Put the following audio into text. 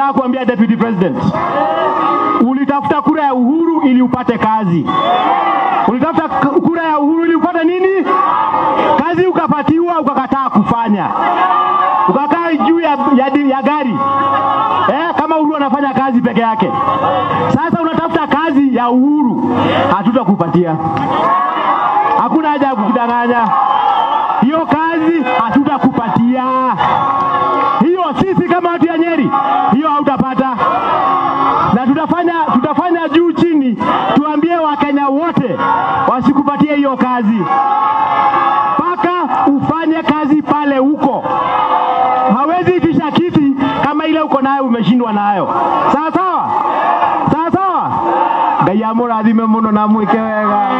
nataka kuambia deputy president, ulitafuta kura ya uhuru ili upate kazi. Ulitafuta k- kura ya uhuru ili upate nini? Kazi ukapatiwa, ukakataa kufanya, ukakaa juu ya, ya, di- ya gari eh, kama Uhuru anafanya kazi peke yake. Sasa unatafuta kazi ya Uhuru, hatutakupatia. Hakuna haja ya kukudanganya, hiyo kazi hatutakupatia. Hiyo sisi kama watu ya Nyeri, hiyo hautapata, na tutafanya tutafanya juu chini, tuambie Wakenya wote wasikupatie hiyo kazi mpaka ufanye kazi pale huko. Hawezi itisha kiti kama ile uko nayo umeshindwa nayo. Sawa sawa, sawa sawa. Ngai amũrathime mũno na mwĩke wega.